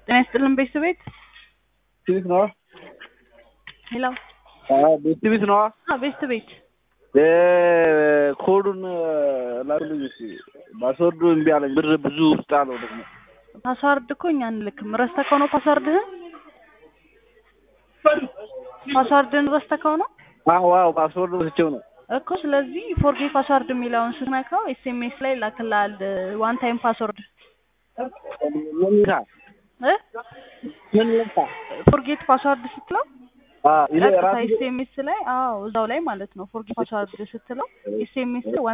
ጤና ይስጥልን ቤተሰቤት ቤት ነዋ። ሄሎ ቤት ቤት ነዋ። ቤተሰቤት ኮዱን ላክልኝ እስኪ። ፓስወርዱ እምቢ አለኝ። ብር ብዙ ውስጥ አለው ደግሞ ፓስዋርድ እኮ እኛ አንልክም። ረስተከው ነው ፓስዋርድህን? ፓስዋርድህን ረስተከው ነው አዎ አዎ፣ ፓስወርድ ወስቼው ነው እኮ። ስለዚህ ፎርጌት ፓስዋርድ የሚለውን ስትነካው ኤስኤምኤስ ላይ ላክልሃል ዋን ታይም ፓስወርድ ምን ይልካ እ ምን ይልካ ፎርጌት ፓስዋርድ ስትለው ይሄ ቀጥታ ራሱ ኤስኤምኤስ ላይ አዎ እዛው ላይ ማለት ነው ፎርጌት ፓስዋርድ ስትለው ኤስኤምኤስ ላይ